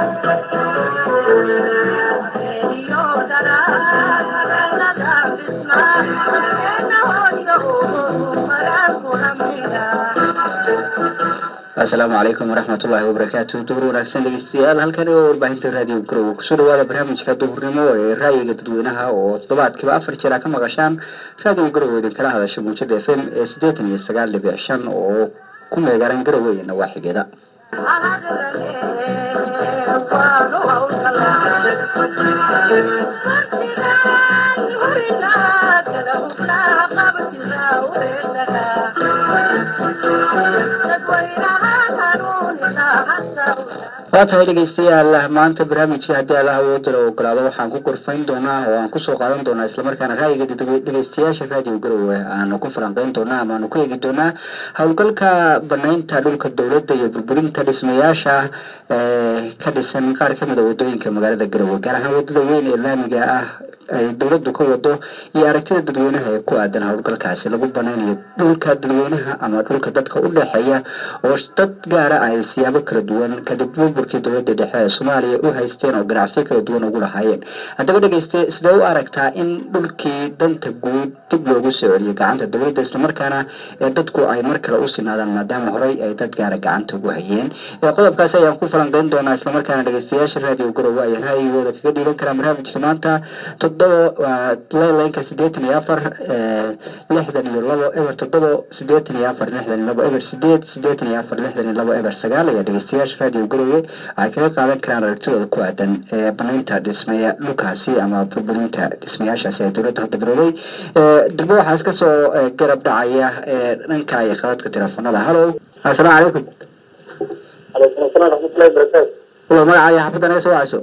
asalaamu calaykum waraxmatullaahi wabarakaatu duhur wanaagsan dhegeystayaal halkani oo warbaahinta raadiyo garowe kusoo dhawaada barnaamijka duhurnimo ee ra'yiga dadweynaha oo toddobaadkiiba afar jeer a ka maqashaan raadiyo garowe idin kala hadasha muujada f m ee siddeetan iyo sagaal dhibic shan oo ku meegaaran garowe iyo nawaaxigeeda waa tahay dhegeystayaal maanta barnaamijka haddii alla awoodala ogolaado waxaan ku gorfayn doonaa oo aan kusoo qaadan doonaa islamarkaana ra'yiga dhegeystayaasha raadiyo garowe aanu ku falanqeyn doonaa ama aanu ku eegi doonaa howlgalka banaynta dhulka dowladda iyo burburinta dhismayaasha ka dhisan qaar kamida wadooyinka magaalada garowe gaar ahaan wadada weyn ee laamiga ah ay dowladdu ka wado iyo aragtida dadweynaha ee ku aadan howlgalkaasi lagu banaynayo dhulka dadweynaha ama dhulka dadka u dhexeeya oo dad gaara ay siyaabo kala duwan kadib burburkii dowladda dhexe ee soomaaliya u haysteen oo ganacsiyo kala duwan ugu lahaayeen haddaba dhegeyste sidee u aragtaa in dhulkii danta guud dib loogu soo celiyo gacanta dowladda islamarkaana ee dadku ay mar kale u sinaadaan maadaama horey ay dad gaara gacanta ugu hayeen qodobkaasi ayaan ku falanqeyn doonaa islamarkaana dhegeystayaasha raadiyo garowe ayaan ra'yigooda kaga dhiiban karaa barnaamijka maanta toddoba leynka siddeetan iyo afar lixdan iyo labo eber toddoba siddeetan iyo afar lixdan iyo labo eber sideed siddeetan iyo afar lixdan iyo labo eber sagaal ayaa dhegeystayaasha raadiyo garowe waxay kaga qaadan karaan aragtidooda ku aadan ee banaynta dhismaya dhulkaasi ama burburinta dhismayaashaasi ee dowladda hadda bilowday durbo waxaa iska soo garab dhacaya dhanka iyo khadadka teleefonada hallow assalaamu calaykum calaykum asalaam raxmatullahi barakaatu walo magacaayo xaafadda naga soo wacayso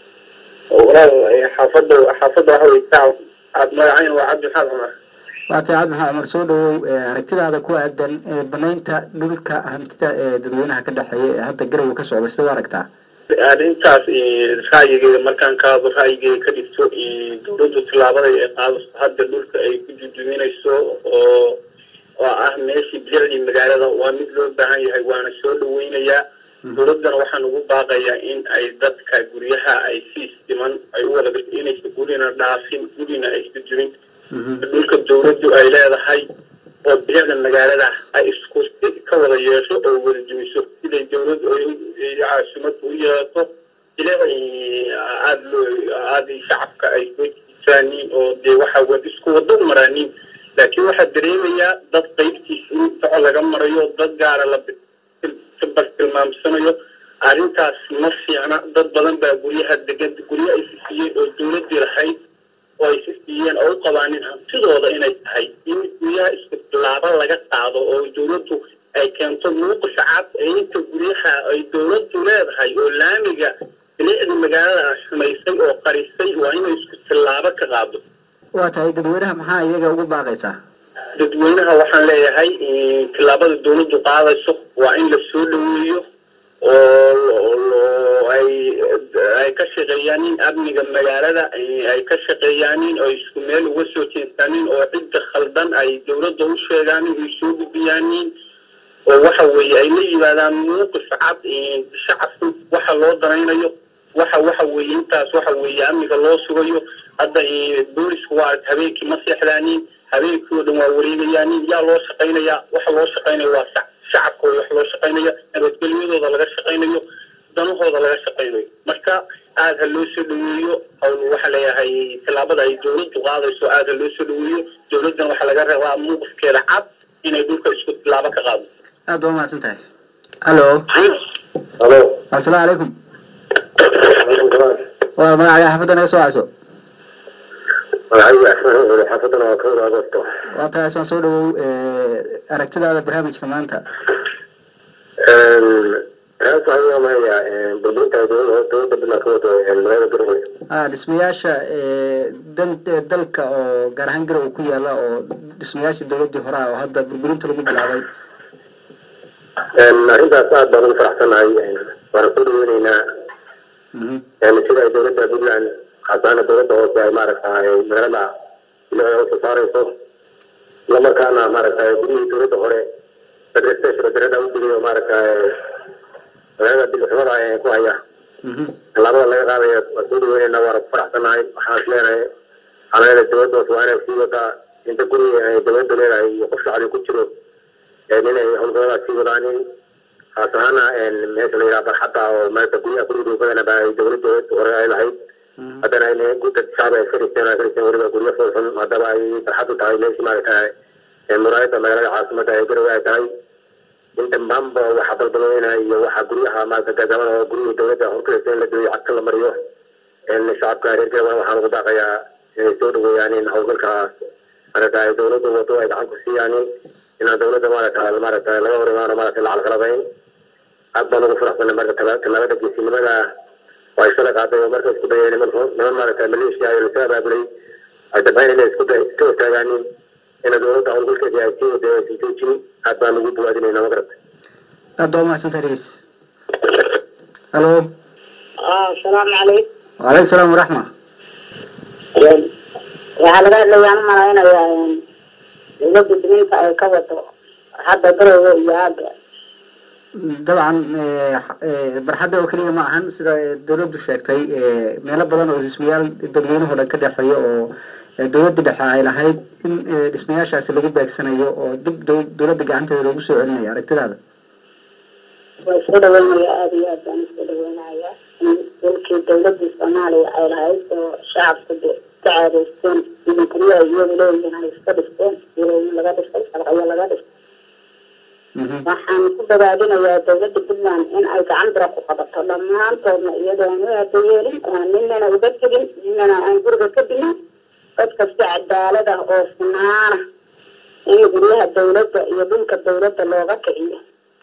walaal xaafadda xaafadda waxa wey tacab aad magacayn waa cabdi maxamed cumar waa tahay cabdi maxamed cumar soo dhawow aragtidaada ku aadan banaynta dhulka hantida ee dadweynaha ka dhexeeya ee hadda garowe ka socda sida u aragtaa arrintaas ra'yigeeda markaan ka hadlo ra'yigeeda ka dhigto dowladdu tillaabada ay qaadaso hadda dhulka ay ku jujuminayso oo oo ah meeshii bilicdii magaalada waa mid loo baahan yahay waana soo dhaweynayaa dowladdana waxaan ugu baaqayaa in ay dadka guryaha ay si isdiman ay u wada inaysa gurina dhaafin gurina aysa jirin dhulka dowladdu ay leedahay oo bilicda magaalada ay isku si ka wada yeesho oo wada jimiso siday dowladdu ay caasimadu u yeelato bilic aada loo aada shacabka ay soo jiisaaniin oo dee waxa isku wada u maraaniin laakiin waxaa dareemayaa dad qaybtiisa in soco laga marayo dad gaara la bal tilmaamsanayo arrintaas ma fiicna dad badan baa guryaha degan guryo ay si siiyeen oo dowladdii lahayd oo ay si siiyeen oo u qabaanin hantidooda inay tahay in guryaha isku tilaabo laga qaado oo dowladdu ay keento muuqis cad ee inta guryaha ay dowladdu leedahay oo laamiga bilicda magaalada xumaysay oo qarisay waa inay isku tilaabo ka qaado waa tahay dadweynaha maxaa iyaga ugu baaqaysaa dadweynaha waxaan leeyahay tillaabada dowladdu qaadayso waa in la soo dhaweeyo oo ay ay ka shaqeeyaanin amniga magaalada ay ka shaqeeyaanin oo isku meel uga soo jeestaanin oo cidda khaldan ay dowladda u sheegaanin ay soo gudbiyaanin oo waxa weeye ay la yimaadaan muuqif cad shacabku waxa loo danaynayo waxa waxa weeye intaas waxa weeye amniga loo sugayo hadda boolisku waa habeenkii ma seexdaanin habeenkii oo dhan waa wareegayaanin yaa loo shaqaynayaa waxa loo shaqaynaya waa shacabka wax loo shaqaynaya nabadgelyadooda laga shaqaynayo danahooda laga shaqaynayo marka aada ha loo soo dhaweeyo hawl waxaa leeyahay tillaabada ay dowladdu qaadayso aada ha loo soo dhaweeyo dowladdana waxaa laga rabaa muuqifkeeda cad inay dhulka isku tillaabo ka qaado aada waa mahadsan tahay hallo halo assalaamu calaykum waa magacaaga xaafadda naga soo wacayso xaafadana waa kawada agosto waa tahay asmaan soo dhawow aragtidaada barnaamijka maanta maya burburinta dowladda bilaa ka wado magaalada garowe a dhismayaasha dan dalka oo gaar ahaan garowe ku yaala oo dhismayaashii dowladdii hore ah oo hadda burburinta lagu bilaabay arrintaas aad baan ugu faraxsanahay waana soo dhaweyneynaa sida ay dowladda puntland khasaana dowladda hoose ay maaragtay magaalada ilaa usoo saarayso isla markaana maaragtay gurihii dowladda hore federal station darada u geliyo maaragtay magaalada bilxumada ku haya tallaabada laga qaadaya waa soo dhaweynayna waana ku faraxsanahay waxaan is leenahay xanaanada dowladdaas waa inay sii wadaa inta guriga ay dowladda leedahay iyo qof shacbi ku jiro inay howlgalladaas sii wadaanin khaas ahaana meesha la yidhaha barxadda oo maanta guryaha guriga badana ba ay dowladda hore ay lahayd haddana ay dad shacbi ay fadhiisteen ay fadhiisteen weliba guryo fulxun haddaba ay barxaddu tahay meeshii maaragtay muraayadda magaalada caasimadda ay garowe ay tahay in dhammaanba waxa balbalooyna iyo waxa guryaha maarata gaagaban oo guryihii dowladda horkalaysa in la dooyo cagta la mariyo shacabka reer garowe waxaan ugu daaqayaa inay soo dhaweeyaan in howlgalkaas maarata ay dowladda wado ay gacan ku siiyaan inaan dowladda maarata maarata laga hor imaano maarata lacag qalabayn aad baan ugu faraxsanay marka tallaabada geesinimada waa isala qaaday oo marka isku dayay niman niman maarata maleeshiya ayo lasoo abaabulay ay dambayn inay isku iska hortaagaanin ina dowladda howlgalkeedii ay sii wada aysan joojin aad baan ugu buwaadinayna magarata aad baa umahadsantahay dhegeys halo asalaamu calaykum wacalaykum salaam waraxma waxaa laga hadlayaan u malaynayaa dowladda duminta ay ka wado hadda garowe iyo hadda dabcan barxadda oo keliya ma ahan sida dowladdu sheegtay meelo badan oo dhismayaal dadweynuhu dhan ka dhexeeyo oo dowladda dhexe ay lahayd in dhismayaashaasi lagu beegsanayo oo dib dowladda gacanteeda loogu soo celinayo aragtidaada waa isku dhaweynaya aada iyo aad baan isku dhaweynaya in dalkii dowladda soomaaliya ay lahayd oo shacabku de ka caadeysteen sidii guryaha iyagu leeyihiin ay iska dhisteen ilooyin laga dhistay sharciyo laga dhistay waxaan ku dabaadinayaa dowladda puntland in ay gacan bira ku qabato dhammaantoodna iyadoo aan u abayeelin aan ninana uga tegin ninana aan guriga ka dilin dadka si cadaalad ah oo sinaana in guryaha dowladda iyo dhulka dowladda looga kiciyo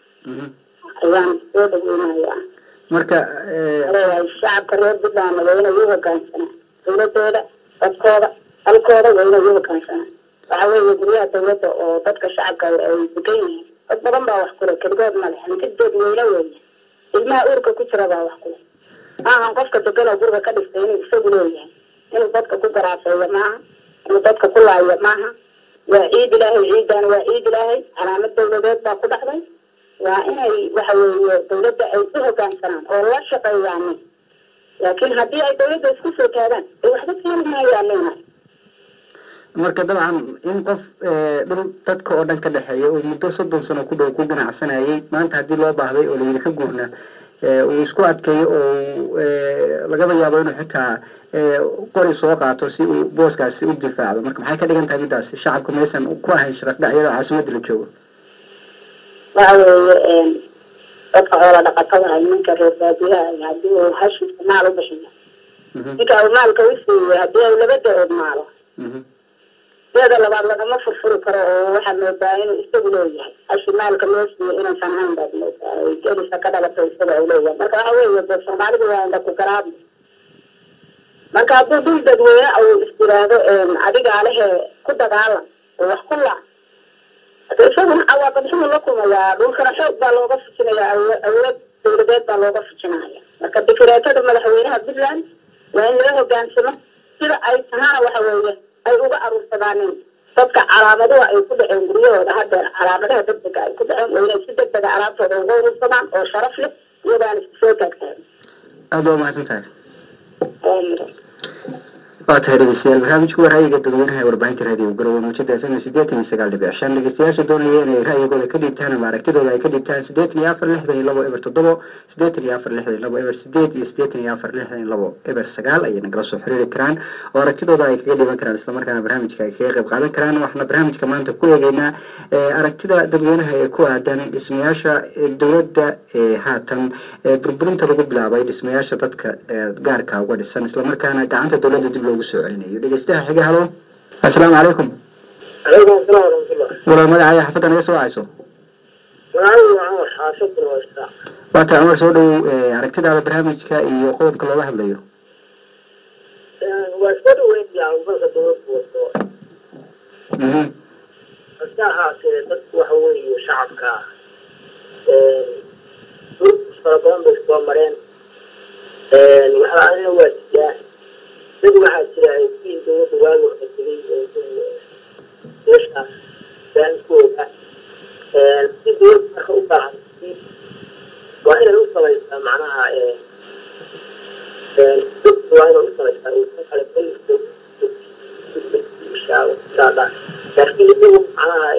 ayaan soo dhaweynayaa marka leeyahay shacabka reer puntlandna waa inay u hogaansanaa dowladooda dadkooda dalkooda waa inay u hogaansanaa waxa weeye guryaha dowladda oo dadka shacabka ay degan yihiin dad badan baa wax kule keligood male hantidood weyne weeye ilmaha uurka ku jira baa wax kule maahan qofka degan oo guriga ka dhistay inuu isagu leeyahay inuu dadka ku garaafeeyo maaha inuu dadka ku laayo maaha waa ciid ilaahay ciidan waa ciid ilaahay calaamad dowladeed baa ku dhacday waa inay waxa weeye dowladda ay u hogaansanaan oo la shaqeeyaan laakiin haddii ay dowladda isku soo taagaan ay waxba keeni maayaan leenahay marka dabcan in qof dhul dadka oo dhan ka dhexeeya oo muddo soddon sano ku dhow ku ganacsanayay maanta haddii loo baahday oo layidhi ka guurna uu isku adkeeyo oo lagaba yaabo inuu xitaa qori soo qaato si uu booskaasi u difaacdo marka maxay ka dhigan tahay middaasi shacabku maysan ku ahayn sharaf dhac iyadoo caasimadda la joogo waxa weeye dadka xoola dhaqatada ah ninka reer baadiyaha haddii uu hashiisa maal u bixiyo ninka uu maalka u siiyey haddii ay laba da-ood maalo deeda labaad lagama furfuri karo oo waxaa moodaa inuu isagu leeyahay hashi maalka loo siiyo inaysan hayn baad moodaa ay gelisa ka dhalato isaga ay leeyahay marka waxa weeye de soomaalidu waa inda ku garaabdi marka hadduu dhul dadweyne uu istiraado adigaa lehe ku dagaalam oo wax ku laac hada isaguna cawaaqib xumuu la kumayaa dhulkana xoog baa looga fujinayaa awood dowladeed baa looga fujinaya marka dikraatada madaxweynaha puntland waa in laga hogaansamo sida ay tahana waxa weeye ay uga aruursadaanin dadka calaamaduha ay ku dhaceen guryahooda haddeer calaamadaha degdega ay ku dhaceen waa inay si degdega alaabtooda uga urursadaan oo sharaf leh iyadaan isku soo taagtaagin aada waa mahadsan tahay waa tahay dhegeystayaal barnaamijku waa ra'yiga dadweynaha ee warbaahinta raadiyo garowe muujada fm sideetan iyo sagaal dhibic shan dhegeystayaasha doonaya inay ra'yigooda ka dhiibtaan ama aragtidooda ay ka dhiibtaan sideetan iyo afar lixdan iyo labo eber toddobo sideetan iyo afar lixdan iyo labo eber sideed iyo sideetan iyo afar lixdan iyo labo eber sagaal ayay nagala soo xiriiri karaan oo aragtidooda ay kaga dhiiban karaan islamarkaana barnaamijka ay kaga qayb qaadan karaan waxaana barnaamijka maanta ku eegeynaa aragtida dadweynaha ee ku aadan dhismayaasha dowladda ee haatan burburinta lagu bilaabay dhismayaasha dadka gaarka uga dhisan islamarkaana gacanta dowladda dib loogu soo celinayo dhegeystaha xiga halo assalaamu calaykum calaykum asalaam waraxmatullah walaal magacaaga xafadda naga soo wacayso magacaygu waa cumar xaafid barwasta waata cumar soo dhow aragtidaada barnaamijka iyo qodobka looga hadlayo waa iska dhaweynaya hawlgalka dowladku wato mhm hase ahaatee dadku waxa weeye shacabka dul fara badan bay soo mareen waxaa waa jiraa dad waxaa jira si dowladda waagi waxa tegay meesha baankooda si dowladda marka u baahan waa inay u samaysaa macnaha dadku waa inuu usamaystaa uusan kale laakiin isagu macnaha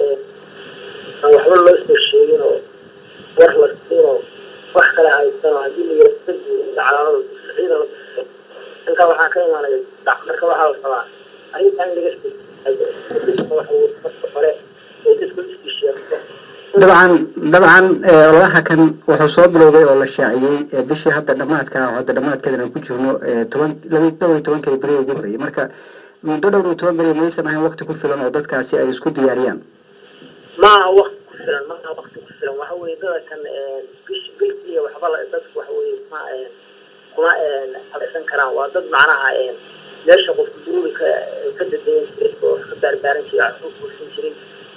aan waxba loo soo sheegin oo war la siin oo wax kale haysan oo haddii la yara sadi calaamada ciida la biso inka waxaa ka imaanaya dac marka waxaa la rabaa arrintaa in laga sii waxa marka hore oo dadku iskii sheegto dabcan dabcan ololaha kan wuxuu soo bilowday oo la shaaciyey bishii hadda dhamaadka oo hadda dhamaadkeedana ku jirno toban laba dhowr iyo tobankii beri ugu horreeyay marka muddo dhowr iyo toban beri maysan ahayn waqti ku filan oo dadkaasi ay isku diyaariyaan maaha wakti ku filan maaha wakti ku filan waxa weye dada kan bish bilkiiya waxba la dadku waxa weye ma kuma halaysan karaan waa dad macnaha meesha qofku duruuri ka ka dadeyan jiray oo ka baarbaaran jiray waxu kursan jiray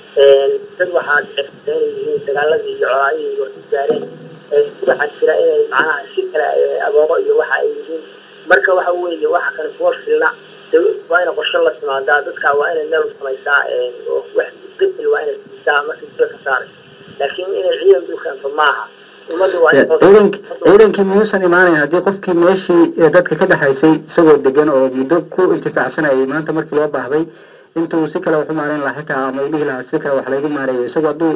dad waxaa inay yihiin dagaaladii iyo colaadihii wax ku gaareen waxaa jira inay macnaha si kale agoomo iyo waxa ay yihiin marka waxa weeye waxa kale kuwa filna dawladdu waa inay qorshe la timaadaa dadka waa inay meel u samaysaa oo wax bedel waa inay siisaa marka jiro ka saaray laakiin inay ciidan dul keento maaha ummadda waa ciidanki ciidankii miyuusan imaanayn haddii qofkii meeshii dadka ka dhexaysay isagoo degan oo muddo ku intifaacsanayay maanta markii loo baahday intuu si kale wax u maareyn lahaa xitaa ama u dhihi lahaa si kale wax laygu maareeyo isagoo hadduu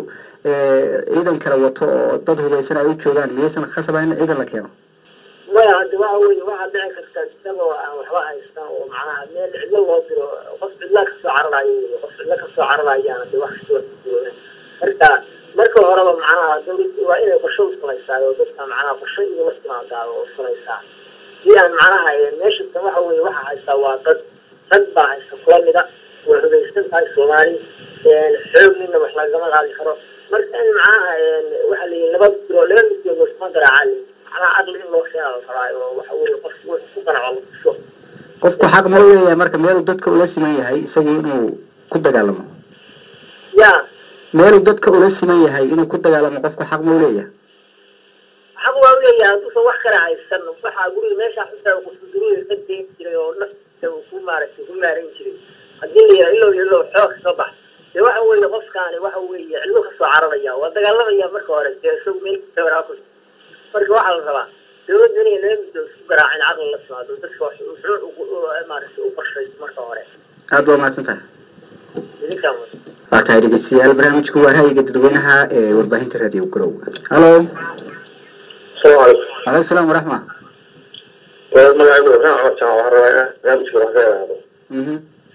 ciidan kale wato oo dad hubaysan ay u joogaan miyaysan khasaba in ciidan la keeno maya hadda waxa weye waxaa dhici karta isagoo aan waxba haystan oo macnaha meel cidlo loo diro qof cidla kasoo cararayo wey qof cidlo kasoo cararayaana de wax kasta waa marka marka horeba macnaha dawladdu waa inay qorshe u samaysaa oo dadka macnaha qorshe iyo la timaadaa oo samaysaa si aan macnaha meeshasta waxa weye waxa haystaa waa dad dad baa haysta kula mida way hudaysan tahay soomaali xoognina wax lagama qaadi karo marka in macnaha waxa la yihi laba bilo laba middood wasma garaacaa macnaha aqli in loo keena la rabaa oo waxa weye qof ku qanaco la tuso qofku xaq ma u leeyahay marka meeluu dadka ula siman yahay isagu inuu ku dagaalamo ya meeluu dadka ula siman yahay inuu ku dagaalamo qofku xaq ma u leeyahay xaq waa u leeyahay hadduusan wax kale haysan waxaa guriga meesha xitaa qofku guriga ka deyn jiray oo naftiisa uu ku maaragtay ku maaran jiray haddii la yidhaha ilow ilow xoog ka bax dee waxa weeye qofkaani waxa weeye cidlo kasoo cararaya waa dagaalamaya marka hore dee isagu meel tabaraa ku marka waxaa la rabaa dawladdu inay laba midoo isku garaacin caqli la timaado dadka wax wuxuu maaragtay u qorshayso marka hore aada waa mahadsan tahay idinkaan waa tahay dhegeystayaal barnaamijku waa ra'yiga dadweynaha ee warbaahinta raadiyo garow halo asalaamu calaykum aleykum salaam waraxma magacaygu ibrahim cumar jamac waxaan rabaa inaan barnaamijka wax ka ilaahdo mhm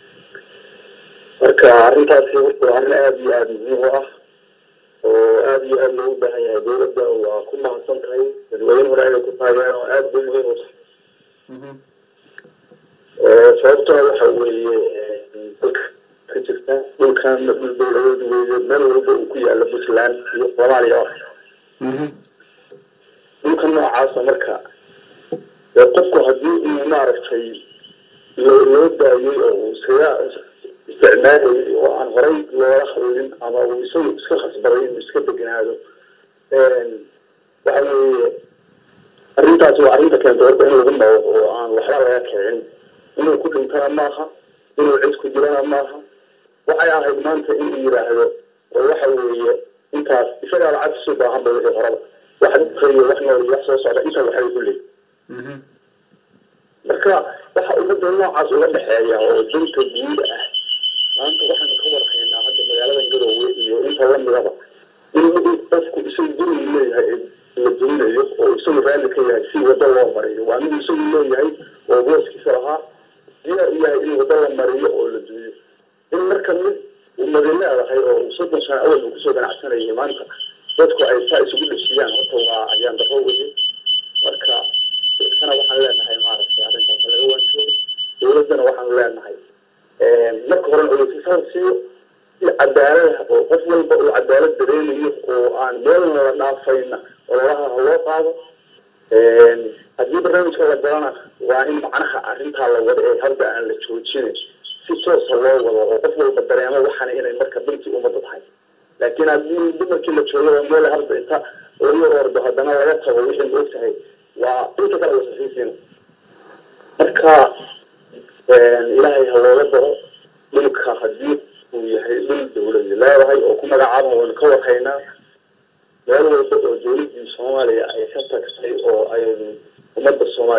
marka arrintaasi horta waa arrin aada iyo aada muhiim u ah oo aada iyo aada loogu baahan yahay dawladda waa ku mahadsan tahay dadweyne hore ayay ku taageen oo aada bay muhiim u tahay mhm sababtoo waxa weeye dalka ka jirta dhulkan dhul dawladeed weeye meel walba uu ku yaala puntland iyo soomaaliya oo mhm dhulka noocaasa marka dee qofku haddii uu maaragtay loo loo daayay oo uu iskaga isticmaalayay oo aan horay loola hadlin ama uu isagu iska khasbaday inuu iska deganaado waxa weeye arrintaasi waa arrinta keenta horta in lagu dhawo oo aan waxba laga kicin inuu ku dhintana maaha inuu cid ku jirana maaha waxay ahayd maanta in uu yidhaahdo oo waxa weeye intaas isagaa lacag isu baahan ba wixii horaba wax dhintay wax nool iyo wax soo socda inta waxay ku leeyihin mhm marka waxa ummadda noocaas uga dhexeeya oo danta guud ah maanta waxaanu ka warhaynaa hadda magaaladan garoowe iyo inta lamidaba in qofku isagu gurigu leeyahay la duminayo oo isagu raalli ka yahay si waddo loo mariyo waa mid isagu leeyahay oo booskiisa lahaa diyaar u yahay in waddo la mariyo oo la dumiyo in marka mid umadi leedahay oo soddon sano awal uu kusoo ganacsanayay maanta dadku ay saa isugu dheshiyaan horta waa ayaan daqo weye marka dadkana waxaan leenahay maaragtay arrintaas laga waansoodo dawladdana waxaan leenahay marka horen ogeysiisaan siiyo si cadaalad ah oo qof walba uu cadaalad dareemayo oo aan meelna la dhaafayna ololaha ha loo qaado haddii barnaamijka la galana waa in macnaha arrintaa la wado ee hadda aan la joojinin si toosa loo wado oo qof walba dareemo waxana inay marka dhantii ummadda tahay laakiin haddii dumarkii la joogo oo meel hadda inta lagu ordo haddana laga tago wixii ma ogtahay waa inta kale wasasiisiina marka ilaahay ha looga daro dhulka haddii uu yahay dhul dawladi leedahay oo ku magacaaba waynu ka warhaynaa meel walba oo dawladdii soomaaliya ay ka tagtay oo ay ummadda soomaaliya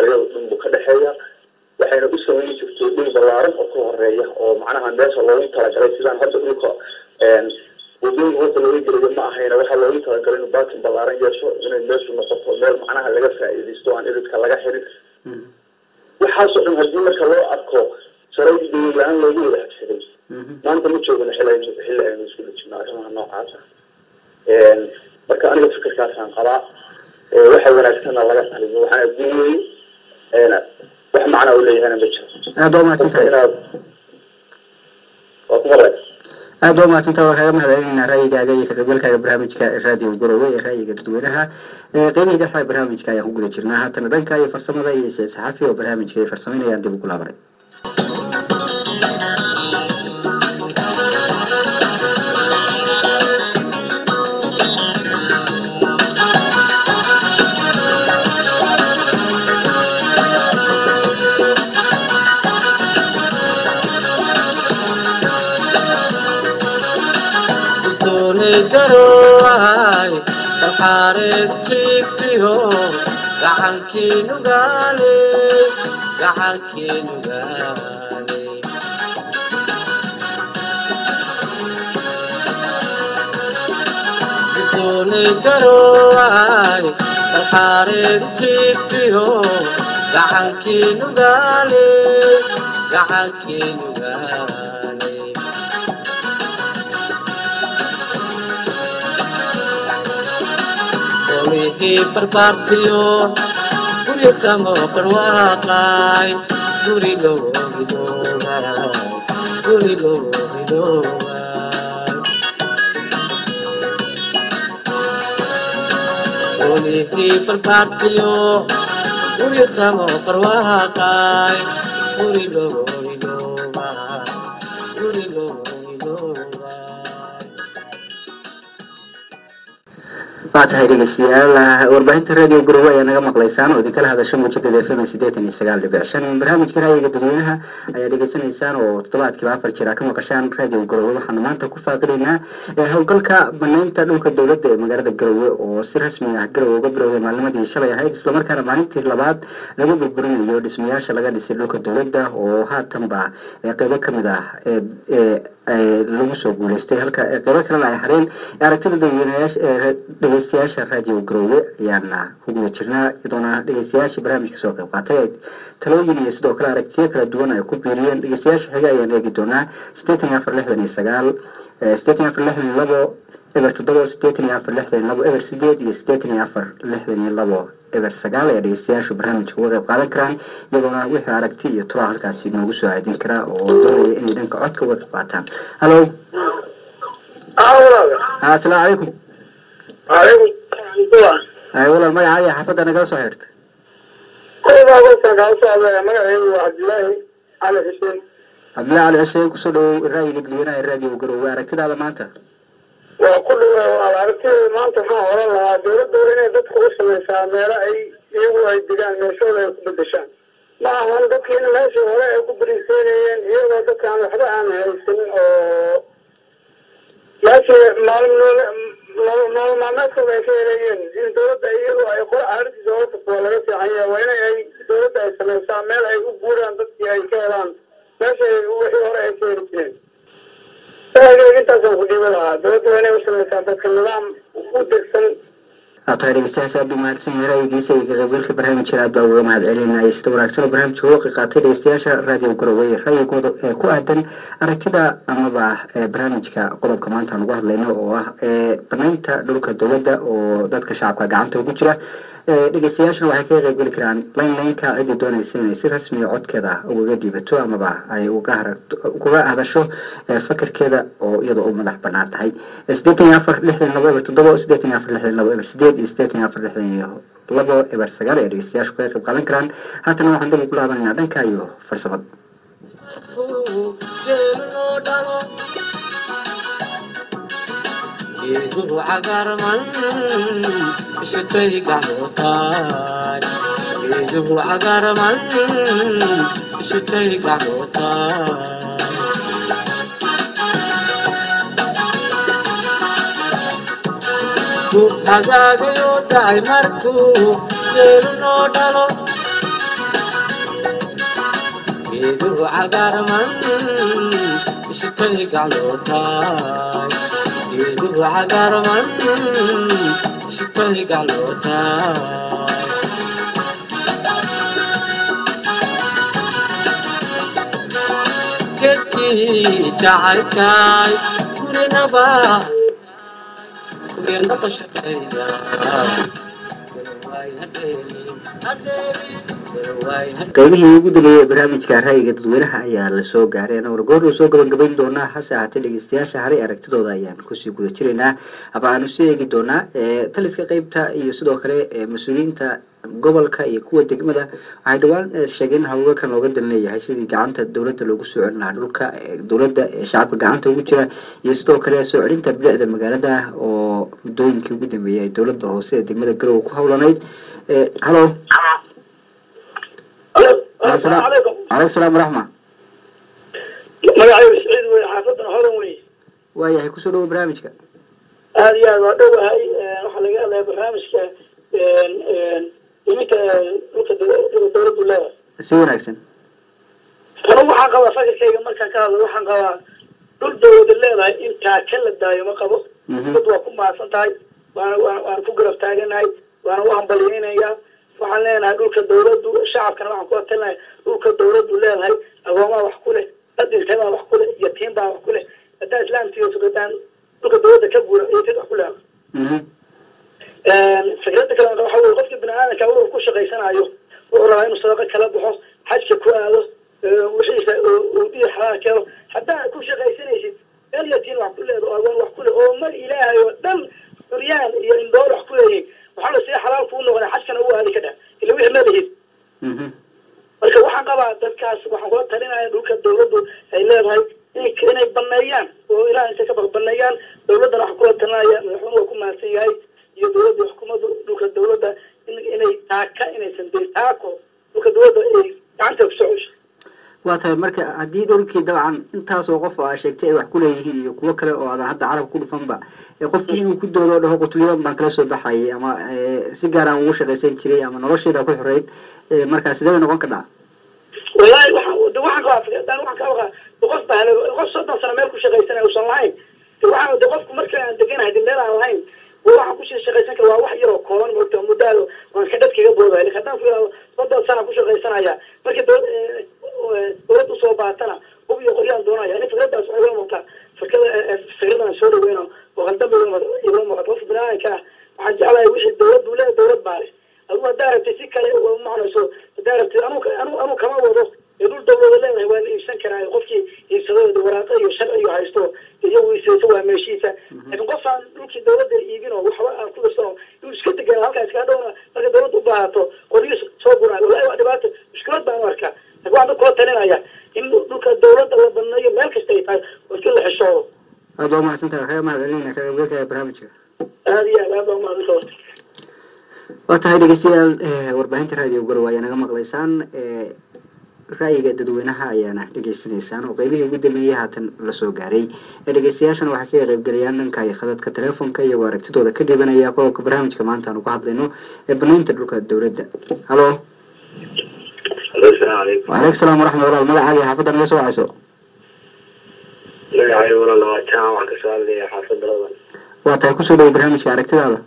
waxay u samayn jirtay dhul ballaaran oo ka horeeya oo macnaha meesha loogu talagalay sidaan hadda dhulka wadooyinka horta looga gelayo ma ahayna waxaa loogu talagalay inuu baatin ballaaran yeesho inay meeshu noqoto meel macnaha laga faa'iidaysto aan iridka laga xirin waxaasoo dhan haddii marka loo arko saraydii dawlad la-aan loogu wada habsaday maanta ma joogano xilli aynu xilli aynu isku dhijino arrimaha noocaasa marka aniga fikirkaasaan qabaa waxa wanaagsanna laga taliyo waxaana guuleeyey wax macnaa u leeyahana ma jiro aad waa mahadsan tahay inaad waa ku maray aad waa mahadsantaha waa kaaga mahadcelinaynaa ra'yigaaga iyo kaqaybgalkaaga barnaamijka raadiyo garowe ee ra'yiga dadweynaha qeybihii dhexa barnaamijka ayaan ku guda jirnaa haatana dhanka iyo farsamada iyo said saxafi oo barnaamijka ay farsameynayaan dib ugu laabanay garoay dalxaareed jiiftiho gacankiinu gaale gacankiinu gaale doonay garoay dalxaareed jiiftiho gacankiinu gaale gacankiinu gaale olihii barbaartiyo guryo samo barwaaqay guri loogidoobay guri loogidoobay olihii barbaartiyo guryo samo barwaaqay guri loogidoobay guri loogidoobay waa tahay dhegeystayaal warbaahinta radio garowe ayaa naga maqlaysaan oo idinkala hadasha muujadada f m sideetan iyo sagaal dhibic shan barnaamijka ra'yiga dadweynaha ayaa dhegeysanaysaan oo toddobaadkiiba afar jir aa ka maqashaan radio garowe waxaanu maanta ku faaqidaynaa howlgalka banaynta dhulka dowladda ee magaalada garowe oo si rasmi ah garowe uga bilowday maalnimadii shalay ahayd islamarkaana maalintii labaad lagu burburinayo dhismayaasha laga dhisay dhulka dowladda oo haatanba qeybo kamid ah lagu soo guuleystay halka qeybo kalena ay hareen aragtida dadweynayaasha dhegeystayaasha radio garowe ayaana ku guda jirnaa iyadoona dhegeystayaashii barnaamijka soo qeyb qaatay ay talooyin iyo sidoo kale aragtiyo kala duwan ay ku biiriyeen dhegeystayaasha xiga ayaan eegi doonaa sideetan iyo afar lixdan iyo sagaal sideetan iyo afar lixdan iyo labo eber toddoba sideetan iyo afar lixdan iyo labo eber sideed iyo sideetan iyo afar lixdan iyo labo eber sagaal ayaa dhegeystayaashu barnaamijka uga qeyb qaadan karaan iyadoona wixii aragti iyo turaa halkaasi noogu soo aadin karaa oo doonaya inay dhanka codka uga qeyb qaataan hallo asalaamu calaykum ay walaal magacaa iyo xaafadda nagala soo xirta magaceedu waa cabdilaahi cali xuseen cabdillahi cali xuseen kusoo dhawow ra'yiga dadweynaha ee radio garowe aragtidaada maanta waa ku dhawa aragtideeda maanta waxaan oran lahaa dowladda waa inay dadka u samaysaa meelo ay iyagu ay degaan meeshooda ay ku bedeshaan ma ahan dadkiina meeshii hore ay ku bariiseynayeen iyagoo dadkaan waxba aan haysanin oo meeshii maalin nool nool maalmeedkooda ay ka helayeen in dowladda iyadu ay qora arrintiisa hore tagto waa laga fiican yahay waa inay ay dowladda ay samaysaa meel ay u guuraan dadkii ay ka helaan meeshay wixii hore ay ka heli jireen intaasaan ku dhiiba lahaa dowladda waa inay u samaysaa dadka nidaam u degsan waa tahay dhegeystayaas aad u mahadsan yahay ra'yigiisa iyo kaqeybgalka barnaamijkan aad baa uga mahad celinaya sida wanaagsan oo barnaamijka uga qaatay dhegeystayaasha radio garowe ra'yigooda ee ku aadan aragtida amaba barnaamijka qodobka maanta aan ugu hadlayno oo ah banaynta dhulka dowladda oo dadka shacabka gacanta ugu jira dhegeystayaashuna waxay kaga qeyb geli karaan laynlaynka ciddii doonaysa inay si rasmiya codkeeda ugaga dhiibato amaba ay uga kuga hadasho fakarkeeda oo iyada u madax banaan tahay sideetan iyo afar lixdan labo eber toddoba sideetan iyo afar lixdan labo eber sideed iyo sideetan iyo afar lixdan iyo labo eber sagaal ee dhegeystayaashu kaga qeyb qaadan karaan haatana waxaan dib ugu laabanaynaa dhanka iyo farsamada geeduhu cagarman isutay gacmootaay geeduhu cagarman isutay gacmootaay ku hagaagayo dacay markuu geelu noo dhalo cagarman ishutay gaclootaay geeduhu cagarman ishutay gaclootaay gedkii jacaylkaay gurinaba kugeernaba shaqayda qaybihii ugu dambeeyey ee barnaamijka ra'yiga dadweynaha ayaa lasoo gaaray ana wargoor uu soo gabagabayn doonaa hase ahaatee dhegeystayaasha haray aragtidooda ayaan kusii guda jiraynaa ama aanu sii eegi doonaa ee taliska qeybta iyo sidoo kale ee mas-uuliyiinta gobolka iyo kuwa degmada waxay dhawaan eh, sheegeen in hawlgalkan looga dan leeyahay sidii gacanta dowladda loogu soo celin lahaa dhulka ee dowladda ee shacabka gacanta ugu jira iyo sidoo kale soo celinta bilicda magaalada oo muddooyinkii ugu dambeeyey ay dowladda hoose ee degmada garowe ku howlanayd Eh, hallo asalaamu calaykum calaykum salaam waraxma magacaygu siciid wey xaafadan hodan wey waayahay kusoo dhawo barnaamijka aada iyo aad waa dhowahay waxaa laga hadlaya barnaamijka iminka dhulka dow- dhulka dowladdu leedahay si wanaagsan anigu waxaan qabaa fakirkayga markaan ka hadlo waxaan qabaa dhul dowlada leedahay intaa ka la daayo ma qabo Mhm. dad waa ku mahadsan tahay waana waa- waan ku garab taaganahay waana u hambalyeynaya waxaan leenahay dhulka dowladdu shacabkana waxaan ku atalinahay dhulka dowladdu leedahay agoomaa wax ku leh dad dhintay baa wax ku leh yatiim baa wax ku leh hadaa islaamtiga sukadaan dhulka dowladda ka guura iyo dad wax ku leedahay Mhm. fikrada kale waxa weye qofka bini aadamka wuxuu ku shaqaysanayo wuxuu rabaa inuu sadaqa kala baxo xajka ku aado wixiisa uudiya xalaal keeno haddaa ku shaqaysanaysid meel yatiin wax ku leedo agoon wax ku le oo mar ilaahay oo dhan curyaan iyo indhool wax ku leeyihin waxaa la sii xalaal kuu noqda xajkana u aadi ka dhah ila wixii ma lihid Mhm. marka waxaan qabaa dadkaas waxaan kula talinaya dhulka dowladdu ay leedahay in inay baneeyaan oo ilaah intay ka baq baneeyaan dowladdana waxaan kula talinaya madaxweyne waa ku mahadsan yahay iyo dowladda xukuumadda dhulka dowladda in inay taaka inaysan de taako dhulka dowladda ay gacanta kusoo cesho waa tahay marka haddii dhulkii dabcan intaasoo qof oo aa sheegtay ay wax ku leeyihiin iyo kuwo kale oo aadan hadda carab ku dhufanba ee qofkii inuu ku doodo dhaho qutulyadan baan kala soo baxayay ama eh, si gaaraan ugu shaqaysan jiray ama nolosheeda ku xoreyd eh, markaa sidee bay noqon kadhaa wallaahi waxaan de waxaan qabaa fikradaan waxaan ka qabaa de qof baa hele- qof soddon sano meel ku shaqaysanaya usan lahayn de waxaan de qofku marka aan deganahay de meel aan lahayn wa waxaan kusii shaqaysan kara waa wax yaroo kooban moogta muddaado waan ka dadkaga boodaya lakin haddaan ku yidhahdo soddon sana ku shaqaysanaya markii dowlad dowlad usoo baatana hub iyo qoryaan doonaya ani fikradaas waxay ila muuqataa fikrada fikradan soo dhaweyno oo qaldamba igula muuqata qofka biniaadanka ah waxaan jeclahay wixii dowlad buu leeyahay dowlad baa leh adigu haddaa rabtay si kale u macnayso haddaa rabtay anu anu anu kama wado ee dhul dowlada leedahay waa la iibsan karaa qofkii iibsado waraaqa iyo sharci iyo haysto iyagu iibsayso waa meeshiisa laakiin qof aan dhulkii dowladda iibin oo waxba aan ku dhirsano inuu iska degan halkaa iska dhowna marka dowladda u baahato qoryiis soo guraayo wallahi waa dhibaato mushkilad baan u arkaa laakiin waxaan dadka kula talinaya in dhulka dowladda la baneeyo meel kasta ay tahay oo iska la xishoodo aad baa umahadsan tahay waxaa mahad celinayna kaga qaybgalkaya barnaamijka aada iyo aad aad baa umahadsan waa tahay dhegeystayaal eh, warbaahinta raadiyo garowe ayaa naga maqlaysaan eh, ra'yiga dadweynaha ayaana dhegeysanaysaan oo qeybihii ugu dambeeyey haatan lasoo gaaray ee dhegeystayaashana waxay kaga qaybgalayaan dhanka iyo khadadka telefoonka iyagoo aragtidooda ka dhibanaya qodobka barnaamijka maanta aanu ku hadlayno ee banaynta dhulka dowladda halo asalaamu calaykum waaleykum salaam waraxmat walaal magacaaga iyo xaafadda naga soo wacayso magacay walaal waa jaan waxaan kasoo hadlaya xaafadda ladan waa tahay kusoo dhawo barnaamijka aragtidaada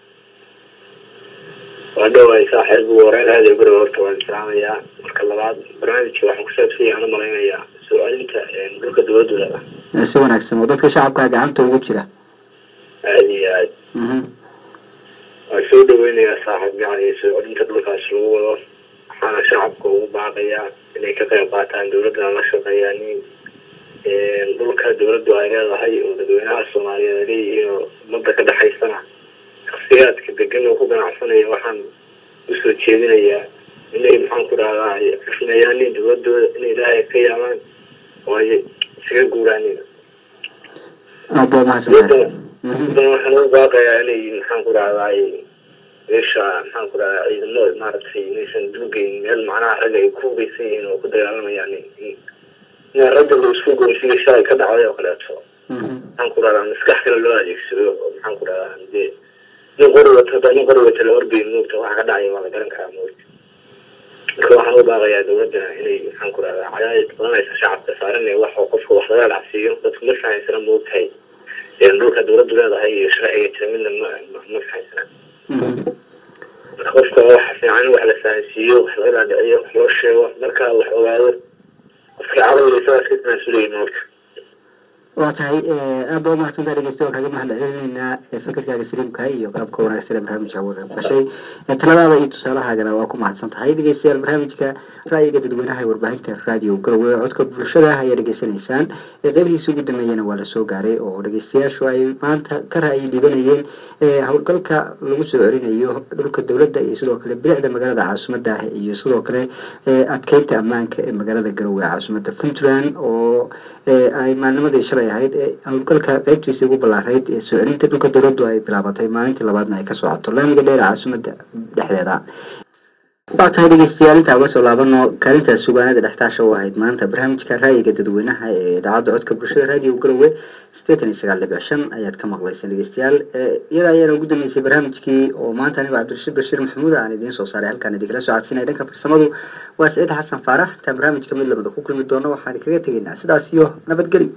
waa dhowahay saaxiib ugu horeyn aada iyo guriga horta waan islaamayaa marka labaad barnaamijka waxaan kusaabsan yahay aan u malaynayaa soo celinta dhulka dowladdu leedahay Eh, si wanaagsan oo dadka shacabka gacanta ugu jira aada iyo aad Mhm. waan soo dhaweynayaa saaxiib yacni soo celinta dhulkaas lagu wado waxaana shacabka ugu baaqayaa inay ka qayb qaataan dowladdana la shaqeeyaan in dhulka dowladdu ay leedahay oo dadweynaha soomaaliyeed ay leeyihiin oo ummadda ka dhexaysana shaksiyaadka degan oo ku ganacsanaya waxaan usoo jeedinayaa inay maxaan ku dhahdaa ay xufinayaan in dowladooda in ilaahay ka yaamaan oo ay iskaga guuraanin aad baa umahadsan tahay dowladda Mhm. dowladda waxaan ugu baaqayaa inay maxaan ku dhahdaa ay meesha maxaan ku dhahdaa ciidamo maaragtay inaysan duugeyn meel macnaha ragga ay ku hugeysan yihiin oo ku dagaalamayaan in in- in ragga la isku goynsiga shalay ka dhacday oo kaleeto Mhm. maxaan ku dhahdaa maskax kale loo adeegsado oo maxaan ku dhahdaa dee nin qori wata haddaa nin qori wata la horgeyn moogta waxa ka dhacaya waa la garan karaa moogta marka waxaan u baaqayaa dowladana inay maxaan ku rahdaa cadaadis badanaysa shacabka saaran ee wax oo qofka wax laga dhacsiiyo dadku ma fahaysana moogtahay dhulka dowladdu leedahay iyo sharciga jira midna ma ma- ma fahaysana marka qofka waxa fiican in wax la fahansiiyo wax laga dhaadhiciyo wax loo sheego marka wax ogaado qofkii caqliga isagaa iska tanaasulaya moogta waa tahay aad baa umahadsantaa dhegeysta waa kaaga mahad celinaynaa ee fikirkaaga saliimka iyo qalabka wanaagsan ee barnaamijka uga qayb gashay ee taladaada iyo tusaalahaagana waa ku mahadsan tahay dhegeystayaal barnaamijka ra'yiga dadweynaha ee warbaahinta raadiyo garowe codka bulshada ayaa dhegeysanaysaan ee qeybihiisa ugu dambeeyana waa la soo gaaray oo dhegeystayaashu ay maanta ka ra'yi dhibanayeen ee howlgalka lagu soo celinayo dhulka dowladda iyo sidoo kale bilicda magaalada caasimadda ah iyo sidoo kale ee adkeynta ammaanka ee magaalada garowe ee caasimadda puntland oo ee ay maalnimadii shalay ahayd ee howlgalka qeybtiisii ugu ballaarayd ee soo celinta dhulka dowladdu ay bilaabatay maalintii labaadna ay ka socoto laamiga dheer ee caasimadda dhexdeeda waa tahay dhegeystayaal intaa uga soo laabano kaalinta sugaanada dhextaasha u ahayd maanta barnaamijka ra'yiga dadweynaha ee idaacadda codka bulshada raadiyo garowe sideetan iyo sagaal dhibic shan ayaad ka maqlayseen dhegeystayaal ee iyada ayaana ugu dambeysay barnaamijkii oo maanta anigoo cabdirashiid bashiir maxamuud aan idiin soo saaray halkaan idinkala soo codsinaya dhanka farsamadu waa siciid xasan faarax intaan barnaamijka mid lamida ku kulmi doono waxaan kaga tegaynaa sidaas iyo nabadgelyo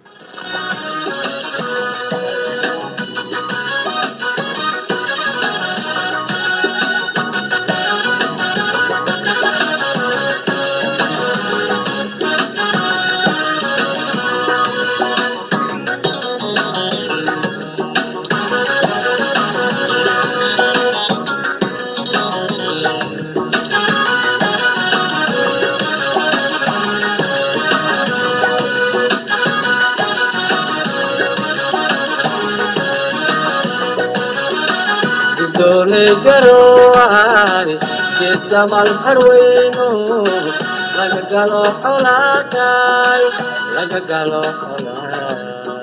doole garowaani geeddamal harweyno laga galo xolaataay laga galo xolaay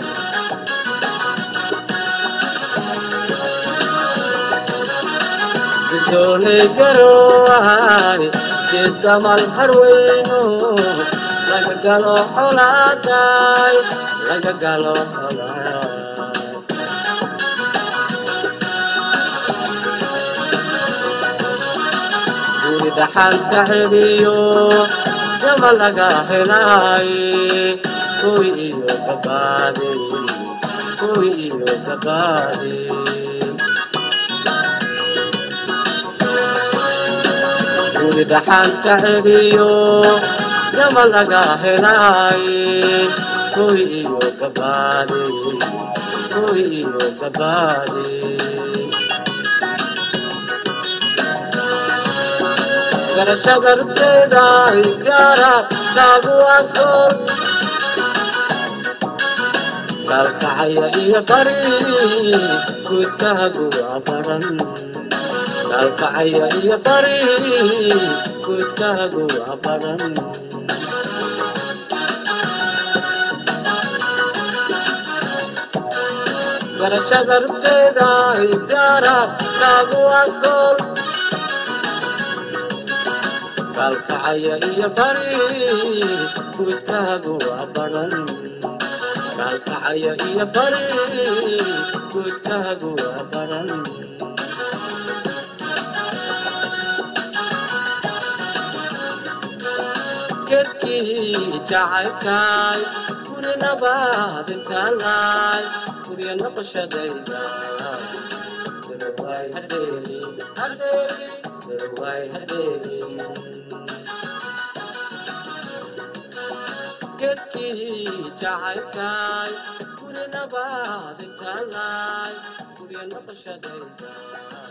doole garowaani geeddamal harweyno laga galo xolaataay laga galo xolaay gurida xalta celiyo jama laga helay kuwi iyo gabaade kuwi iyo gabaade gurida xalta celiyo jama laga helay kuwi iyo gabaade kuwi iyo gabaade garashadarteeda igaara lagu asoor kalkacaya iyo bari guudkaagu waa baran kalkacaya iyo bari guudkaagu waa baran garashadarteeda igaara lagu asoor kalkacaya iyo bari guudkaagu waa baran kalkacaya iyo bari guudkaagu waa baran gedkii jacaylkaay guri nabaad intaalaay gurya noqoshadayda daraway hadheeli hadheeli daraway hadheeli gedkii jacaylkaay guri nabaad intaalaay gurya noqoshadayda